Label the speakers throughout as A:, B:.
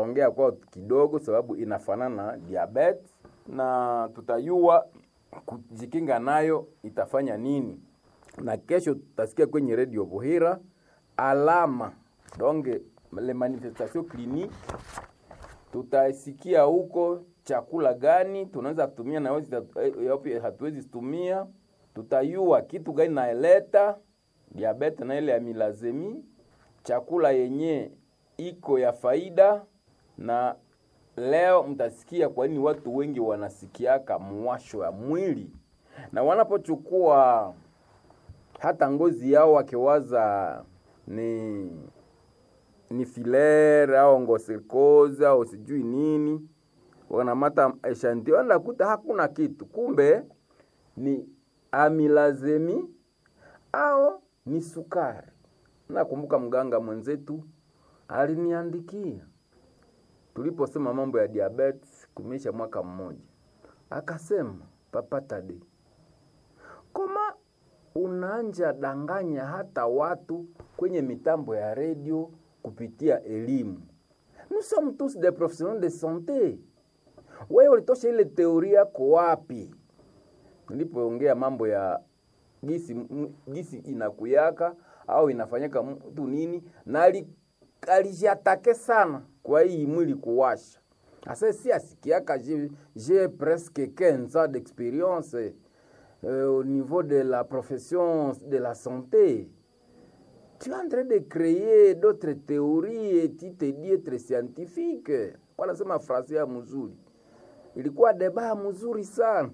A: tutaongea kwa kidogo, sababu inafanana na diabetes, na tutayua kujikinga nayo itafanya nini, na kesho tutasikia kwenye redio Buhira alama donge le manifestation clinique tutasikia huko chakula gani tunaweza tumia na yapi hatuwezi tumia. Tutayua kitu gani naeleta diabete na ile ya milazemi, chakula yenye iko ya faida. Na leo mtasikia kwa nini watu wengi wanasikiaka mwasho ya mwili, na wanapochukua hata ngozi yao wakiwaza ni ni filaire au ngosikoza au sijui nini, wanamata eshantio nakuta hakuna kitu, kumbe ni amilazemi au ni sukari. Nakumbuka mganga mwenzetu aliniandikia tuliposema mambo ya diabetes kumisha mwaka mmoja, akasema Papa Tade, koma unaanja danganya hata watu kwenye mitambo ya redio kupitia elimu. Nous sommes tous des professionnels de santé. Wewe ulitosha ile teoria yako wapi? Nilipoongea mambo ya gisi gisi inakuyaka au inafanyika mtu nini, na alijatake sana kwa hii mwili kuwasha. Asa si asikiaka j'ai presque 15 ans d'expérience euh, au niveau de la profession de la santé tu es en train de créer d'autres théories et tu te dis être scientifique. Kwa nasema frase ya mzuri, ilikuwa deba mzuri sana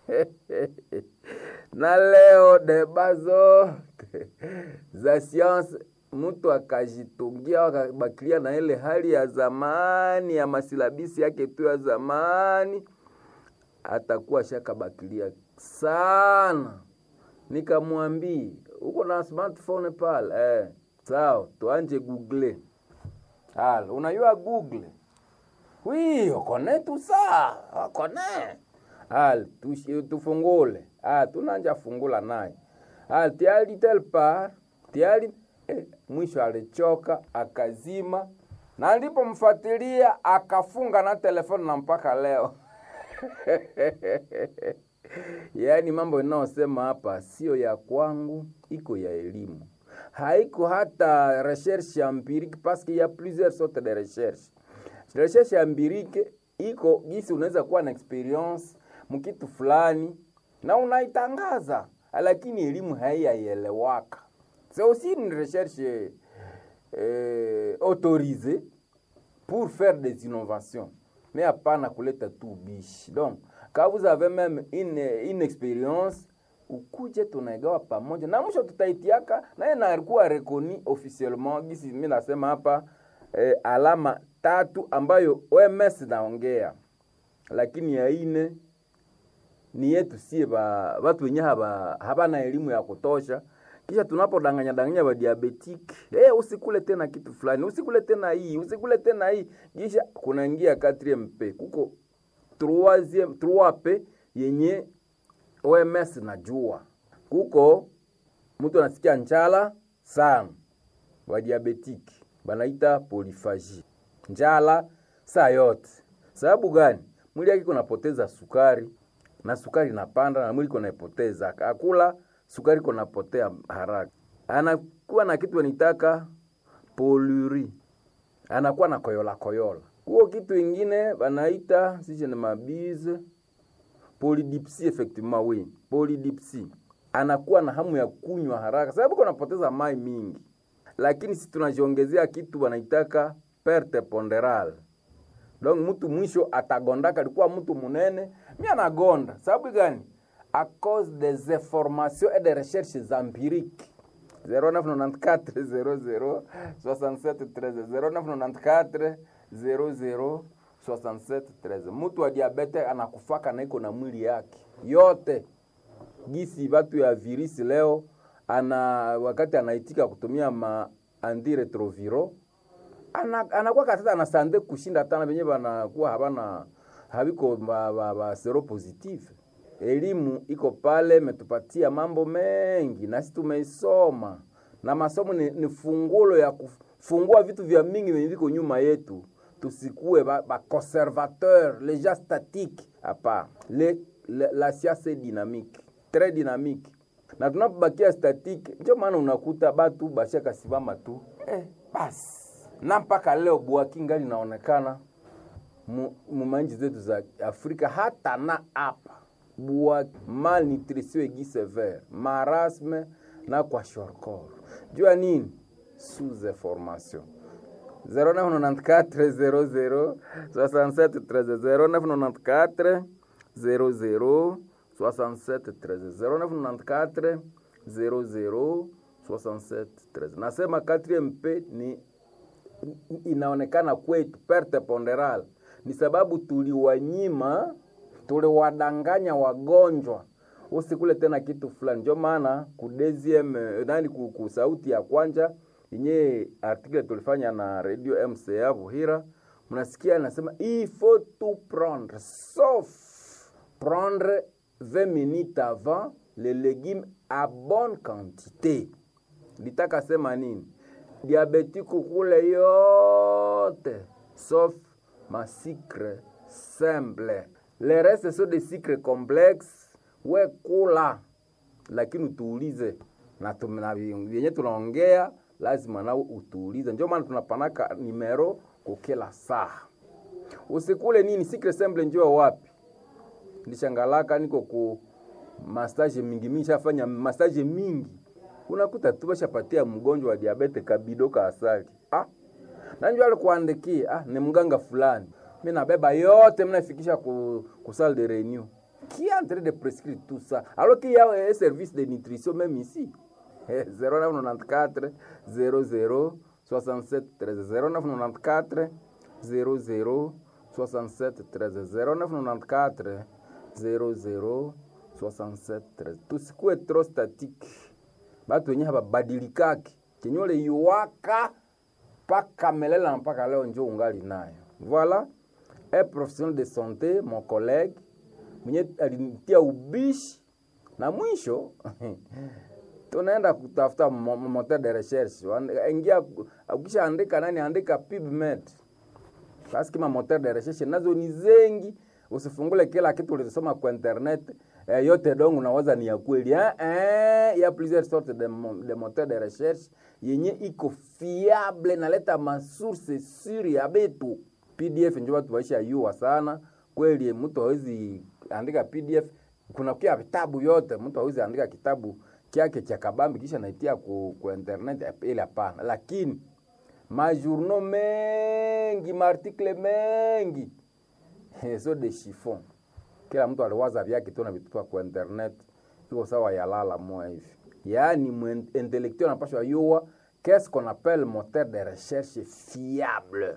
A: na leo deba zote za science mtu akajitungia akabakilia na ile hali ya zamani ya masilabisi yake tu ya zamani, atakuwa shakabakilia sana. Nikamwambia uko na smartphone pale eh? Sawa, tuanje google. Halo, unajua google? Oui, okone tu sa, okone. Hal, tufungule. Ah, tunanja fungula naye. Hal, tiali tel par, tiali eh, mwisho alichoka akazima, na nilipomfuatilia akafunga na telefoni na mpaka leo Yaani mambo inayosema hapa sio ya kwangu, iko ya elimu, haiko hata recherche empirique parce qu'il y a plusieurs sortes de recherche. Recherche empirique iko gisi unaweza kuwa na experience mkitu fulani na unaitangaza, lakini elimu haiyaelewaka. C'est aussi une recherche euh, autorisée pour faire des innovations, mais hapana kuleta tu bishi donc Quand vous avez même une, une experience ukuje tunaigawa pamoja na mwisho tutaitiaka naye nakuwa rekoni officiellement gisi mimi nasema hapa eh, alama tatu ambayo OMS naongea, lakini ya ine ni yetu sie ba watu wenye haba habana elimu ya kutosha. Kisha tunapodanganya danganya ba diabetic eh, usikule tena kitu fulani, usikule tena hii, usikule tena hii, kisha kunaingia 4MP kuko 3 3P yenye OMS najua kuko mtu anasikia njala sana, wa diabetic banaita poliphagie, njala saa yote. Sababu gani? Mwili yake kunapoteza sukari na sukari inapanda na mwili kunaipoteza, akula sukari kunapotea haraka, anakuwa na kitu anitaka poluri, anakuwa na koyola koyola huo kitu ingine banaita sije na mabize polydipsie, effectivement oui, polydipsie. Anakuwa na hamu ya kunywa haraka sababu kunapoteza mai mingi, lakini si tunajiongezea kitu banaitaka perte ponderale. Donc mtu mwisho atagondaka, alikuwa mtu munene, mi anagonda sababu gani? A cause des informations et des recherches empiriques 0994 00 67 13 0994 00 67 13. Mtu wa diabete anakufaka na iko na mwili yake yote gisi batu ya virisi leo ana wakati anaitika kutumia ma antiretroviro ana, anakuwa katata na sande kushinda tana venye banakuwa habana habiko ba, ba, ba sero positive. Elimu iko pale, metupatia mambo mengi nasi tumeisoma, na masomo ni, ni fungulo ya kufungua vitu vya mingi venye viko nyuma yetu tusikue ba, ba conservateur les gens statiques hapa le, le, la siasa dynamique très dynamique na tunapobakia statique ndio maana unakuta batu bashaka simama tu eh, basi na mpaka leo bwaki ngali naonekana mumanji zetu za Afrika hata na hapa bwa malnutrition egi severe marasme na kwa shorkor jua nini sous information 0994 00 0994 00 67 0994 00 67 nasema 4mp ni inaonekana kwetu perte ponderal ni sababu tuliwanyima tuliwadanganya wagonjwa usikule tena kitu fulani ndio maana kudeziem nani kusauti ya kwanja yenye article tulifanya na radio mca vuhira mnasikia anasema il faut tout prendre sauf prendre 20 minutes avant les légumes à bonne quantité litaka sema nini diabetiku kule yote sauf masikre simple le reste so de sikre complexe we kula lakini utuulize na vyenye tunaongea lazima nao utuulize ndio maana tunapanaka nimero kukila saa usikule nini sikre simple njua wapi ndishangalaka niko ku massage mingi mingi shafanya massage mingi unakuta tu bashapatia mgonjwa wa diabete kabido ka asali ah nanjua alikuandikia ah ni mganga fulani mi nabeba yote mnafikisha ku, ku salle de réunion qui est en train de prescrire tout ça alors qu'il y a un service de nutrition même ici 0994 00 67 13 0994 00 67 13 0994 00 67 13 tusikue trop statique batu wenye hababadilikaki kenyole yuwaka mpaka melela mpaka leo njo ungali nayo voilà un professionnel de santé mon collègue mwenye alinitia ubishi na mwisho tunaenda kutafuta moteur de recherche ingia ukisha andika nani andika pubmed basi kama moteur de recherche nazo ni zengi usifungule kila kitu ulisoma kwa internet eh, yote dongo unawaza ni ya kweli eh, eh, ya plusieurs sortes de, de moteur de recherche yenye iko fiable naleta masource suri ya betu pdf njo watu waisha yua sana kweli mtu hawezi andika pdf kuna kia vitabu yote mtu hawezi andika kitabu kyake cha kabambi kisha naitia ku, ku internet ile hapana lakini majournaux mengi maartikle mengi so de chiffon kila mtu aliwaza vyake tu na vitupa kwa internet iko sawa yalala moya hivi yaani intellectuel anapashwa yua qu'est-ce qu'on appelle moteur de recherche fiable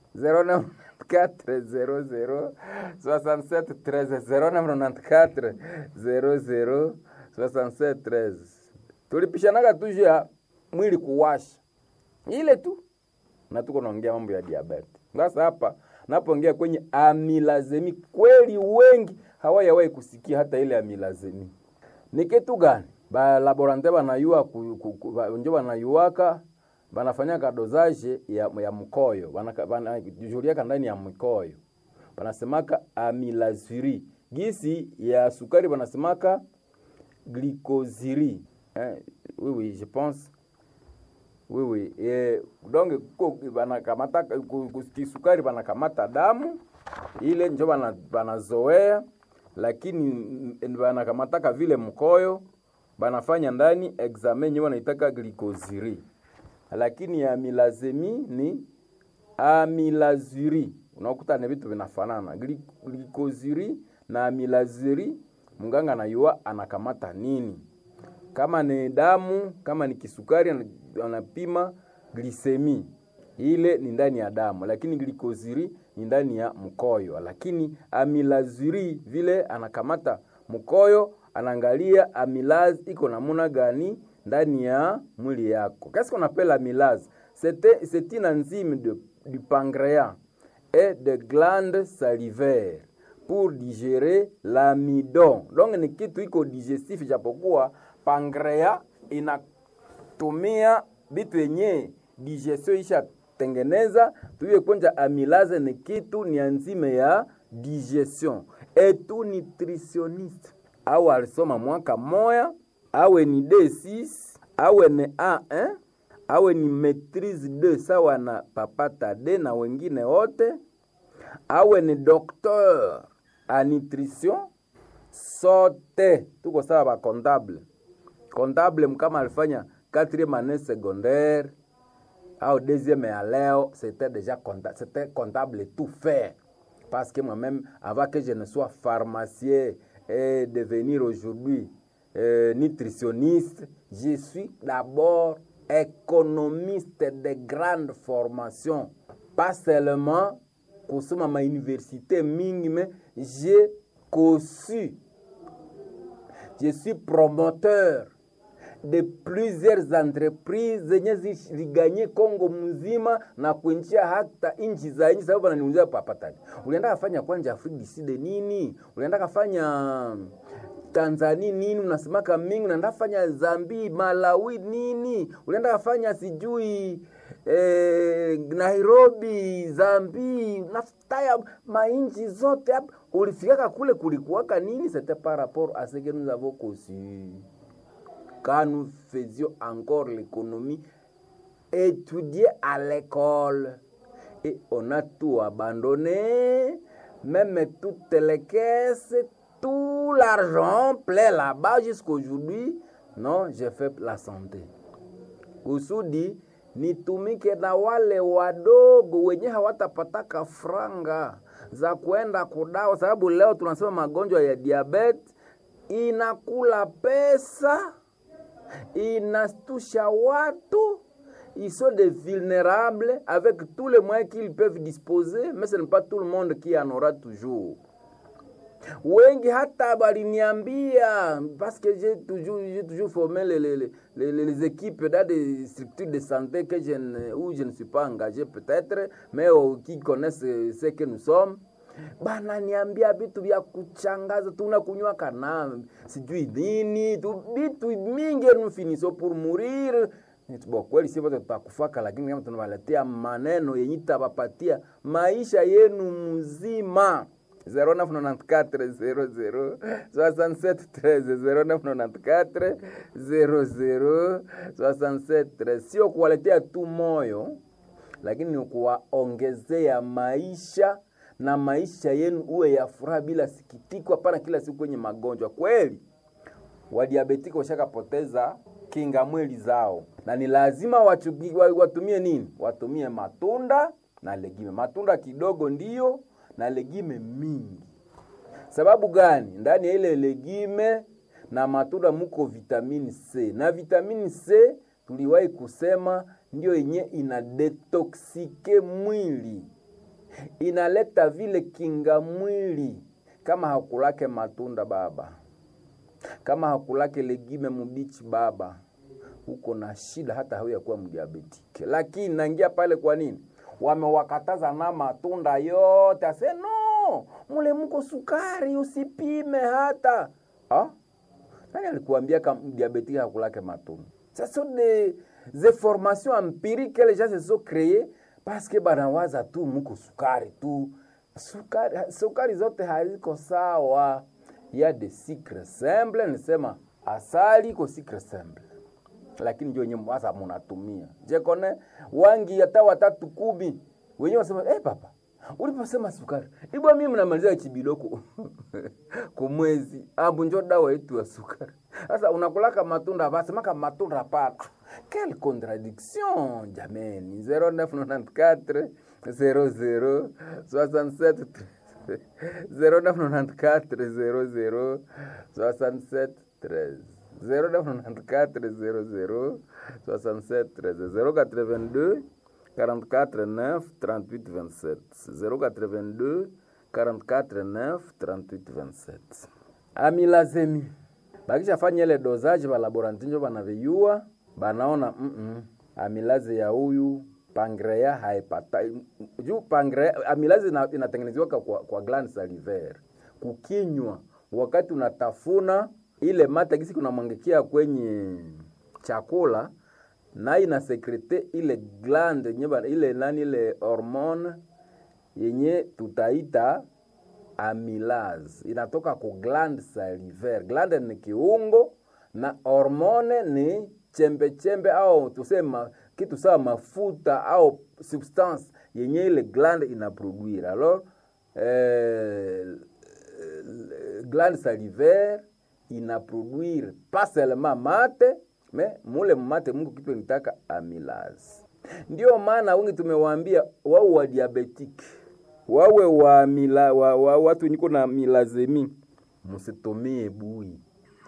A: 0994 67 13 0994 00 67 13 tulipishanaga tu juu ya mwili kuwasha ile tu na tuko naongea mambo ya diabete sasa hapa napoongea kwenye amilazemi kweli wengi hawayawahi kusikia hata ile amilazemi ni kitu gani balaborante banayua njo banayuaka banafanyaka dosage ya, ya mkoyo banajuliaka ndani ya mkoyo banasemaka amilaziri gisi ya sukari banasemaka glycosiri eh, oui, oui, je pense oui, oui. Eh, donc banakamata kisukari banakamata damu ile njo banazoea lakini banakamataka vile mkoyo banafanya ndani examen nye wanaitaka glycosiri lakini amilazemi ni amilaziri unakuta ni vitu vinafanana glycosiri na amilaziri mganga anayua anakamata nini kama ni damu kama ni kisukari anapima glisemi ile ni ndani ya damu lakini glikoziri ni ndani ya mkoyo lakini amilaziri vile anakamata mkoyo anaangalia amilaz iko namuna gani ndani ya mwili yako qu'est-ce qu'on appelle amylase c'est une enzyme de, du pancréas et de glandes salivaires pour digérer l'amidon donc ni kitu iko digestif japokuwa pancréas inatumia vitu yenye digestion isha tengeneza tuiye kwenja amylase ni kitu ni enzime ya digestion etu nutritionniste au alisoma mwaka moya awe ni D6 awe ni A1 awe ni maitrise 2 sawa na papata D na wengine wote awe ni docteur a nutrition sote tuko sawa ba comptable comptable mkama alifanya quatrième année secondaire au deuxième ya leo c'était déjà comptable, c'était comptable tout fait parce que moi-même avant que je ne sois pharmacien et devenir aujourd'hui euh, nutritionniste je suis d'abord économiste de grande formation pas seulement kusoma mauniversité mingi mais j'ai conçu je suis promoteur de plusieurs entreprises zenye ziliganye Kongo mzima na kuinjia hata nchi za nchi. Sababu ananiulizia papatani, ulienda kafanya kwanja Afrika Kusini nini? Ulienda kafanya Tanzania nini? Unasemaka mingi, unaenda kafanya Zambi, Malawi nini? Ulienda kafanya sijui eh, Nairobi, Zambi, nafutaya mainchi zote hapa. Ulifikaka kule kulikuwaka nini? C'était par rapport à ce que nous avons conçu quand nous faisions encore l'économie, étudier à l'école. Et on a tout abandonné, même toutes les caisses, tout l'argent plein là-bas jusqu'aujourd'hui. Non, j'ai fait la santé. Kusudi nitumike na wale wadogo wenye hawatapataka franga za kuenda kudawa, sababu leo tunasema magonjwa ya diabetes inakula pesa inastusha watu ils sont des vulnérables avec tous les moyens qu'ils peuvent disposer mais ce n'est pas tout le monde qui en aura toujours wengi hata baliniambia parce que j'ai toujours, j'ai toujours formé les, les, les, les équipes dans des structures de santé que je ne, où je ne suis pas engagé peut-être mais oh, qui connaissent ce que nous sommes bananiambia vitu vya kuchangaza, tunakunywa kana sijui nini tu vitu mingi nous finissons pour mourir. Bo, kweli si wote tutakufaka, lakini kama tunawaletea maneno yenye tabapatia maisha yenu mzima 0994 0994 00 sio kuwaletea tu moyo, lakini ni kuwaongezea maisha na maisha yenu uwe ya furaha bila sikitiko, hapana kila siku kwenye magonjwa. Kweli wadiabetiki washakapoteza kinga mwili zao, na ni lazima wachugi, watumie nini? Watumie matunda na legime, matunda kidogo ndiyo na legime mingi. Sababu gani? Ndani ya ile legime na matunda muko vitamini C, na vitamini C tuliwahi kusema ndio yenye ina detoksike mwili inaleta vile kinga mwili. Kama hakulake matunda baba, kama hakulake legime mubichi baba, uko na shida, hata hauya kuwa mdiabetike. Lakini naingia pale, kwa nini wamewakataza na matunda yote? Ase no, mule muko sukari, usipime hata ha? Nani alikuambia kama mdiabetike hakulake matunda? Ça sont des, des formations empiriques que les gens se sont créées parce que banawaza tu muko sukari tu. Sukari, sukari zote haziko sawa. Ya de sucre simple, nisema asali iko sucre simple, lakini ndio wenyewe sasa munatumia. Je kone wangi hata watatu kumi wenyewe wasema eh, papa uliposema sukari ibwa mimi mnamaliza chibiloko kumwezi ambu njo dawa yetu ya sukari. Sasa unakulaka matunda basemaka matunda pana Quelle contradiction, jameni. 0994 00 67 0994 00 67 13 0994 00 67 13 082 44 9 38 27 082 44 9 38 27 amilazemi bakishafanya ile dozaji balaboranti njo banaviyua banaona mm -mm. amilaze ya huyu pangrea haipata juu pangrea amilaze inatengenezewa kwa, kwa gland salivaire kukinywa, wakati unatafuna ile mata gisi kunamwangikia kwenye chakula na inasekrete ile glande yenye bana- ile nani ile hormone yenye tutaita amylase inatoka ku glande salivaire. Glande ni kiungo na hormone ni chembe chembe au tusema kitu sawa mafuta au substance yenye ile glande inaproduire. Alors euh, glande salivaire inaproduire pas seulement mate mais mule mate Mungu kitu nitaka amylase. Ndio maana wengi tumewaambia wao wa diabetic wawe wa, mila, wa, wa watu niko na milazemi, msitumie bui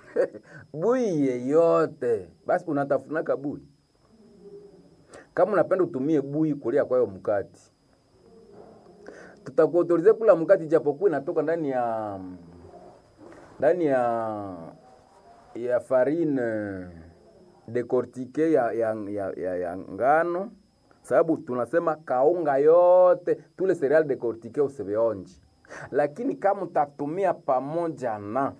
A: bui yeyote. Basi unatafunaka bui, kama unapenda utumie bui kulia kwayo mkati, tutakuautorize kula mkati, japokuwa inatoka ndani ya ndani ya ya farine decortique ya, ya, ya, ya, ya ngano sababu tunasema kaunga yote tule cereal decortique usivionji, lakini kama utatumia pamoja na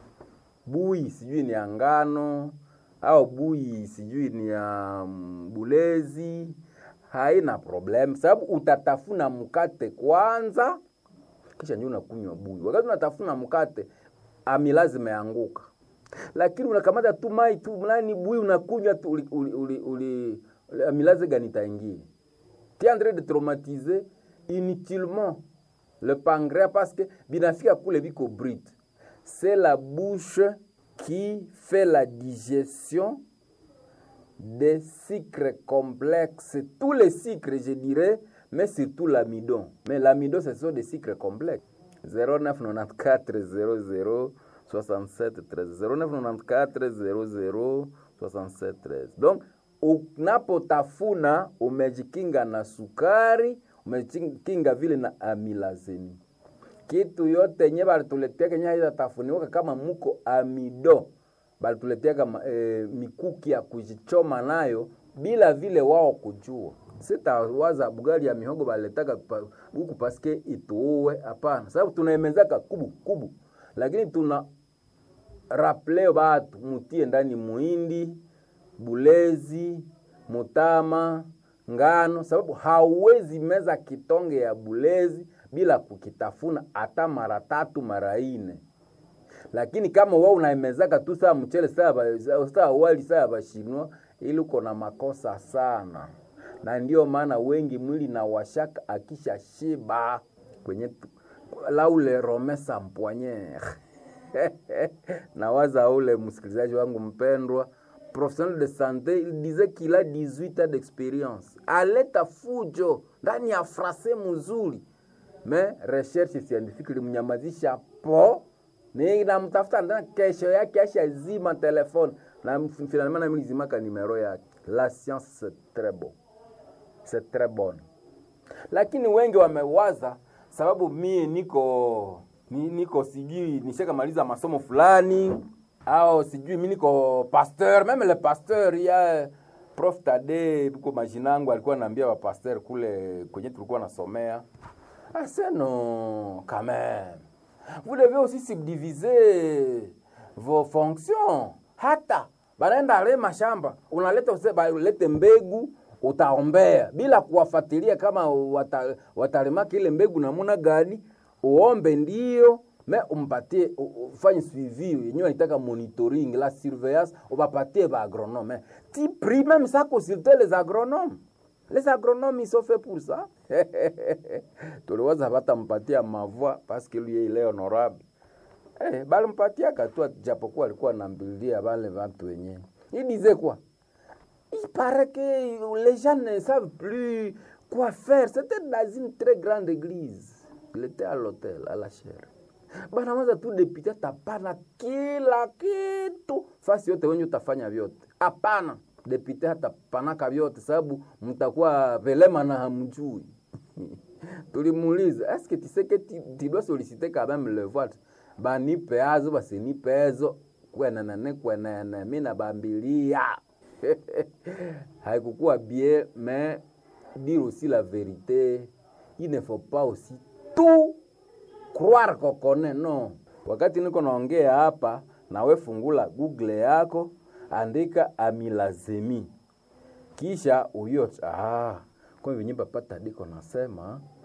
A: bui sijui ni ya ngano au bui sijui ni ya mm, bulezi, haina problem, sababu utatafuna mkate kwanza, kisha ndio unakunywa bui. Wakati unatafuna mkate, amylase imeanguka, lakini unakamata tu mai tu nani bui unakunywa tu, uli, uli, uli, uli, amylase gani itaingia? Tu es en train de traumatiser inutilement le pancréas parce que binafika kule biko brute. C'est la bouche qui fait la digestion des sucres complexes, tous les sucres je dirais, mais surtout l'amidon. Mais l'amidon ce sont des sucres complexes. 0994 00 67 13 0994 00 67 13. Donc unapotafuna umejikinga na sukari, umejikinga vile na amilazeni. Kitu yote yenye balituletea kenye haitatafuniwaka kama muko amido, balituletea kama e, mikuki ya kujichoma nayo bila vile wao kujua. Sitawaza bugali ya mihogo baliletaka pa, huku paske ituue, hapana, sababu tunaemezaka kubu kubu, lakini tuna raple batu mutie ndani muhindi bulezi, mutama, ngano, sababu hauwezi meza kitonge ya bulezi bila kukitafuna hata mara tatu mara ine. Lakini kama wewe unaimezaka tu saa mchele saa saa wali saa bashinwa, ili uko na makosa sana, na ndio maana wengi mwili na washaka akisha shiba kwenye laule romesa mpoignere nawaza ule msikilizaji wangu mpendwa professionnel de santé il disait qu'il a 18 ans d'experience aleta fujo ndani ya frase mzuri me recherche scientifique ilimnyamazisha po ni namtafuta ndani kesho yake ashazima telefone na finalement nami nilizimaka nimero yake la science c'est très bon c'est très bonne lakini wengi wamewaza sababu mie niko ni, niko sijui nishakamaliza masomo fulani au sijui mi niko pasteur meme le pasteur ya prof Tade uko majinangu alikuwa anaambia wa pasteur kule kwenye tulikuwa nasomea ase non quand même vous devez aussi subdiviser vos fonctions hata banaenda ale mashamba unaleta ulete mbegu utaombea bila kuwafuatilia kama wata, watalemaka ile mbegu namuna gani uombe ndio me umpatie ufanye suivi yenyewe wanitaka monitoring la surveillance ubapatie ba agronome ti prie même ça consulter les agronomes les agronomes ils sont faits pour ça tuliwaza batampatia mavua parce que lui il est honorable eh, balimpatiaka tu japokuwa alikuwa nambilia bale watu wenyewe il disait quoi il paraît que les gens ne savent plus quoi faire c'était dans une très grande église il était à l'hôtel à la chaire banaweza tu depite tapana kila kitu fasi yote wenye utafanya vyote hapana depite hatapanaka vyote sababu mtakuwa velema na hamjui tulimuuliza eske tiseke tu dois solliciter quand même le vote banipe azo basinipe ezo kwenenene kwenene mi nabambilia haikukuwa bien mais dire aussi la vérité il ne faut pas aussi tout croire kokone no. Wakati niko naongea hapa, nawe fungula Google yako, andika amilazemi, kisha uyo ah, kwa venye papa Tadiko nasema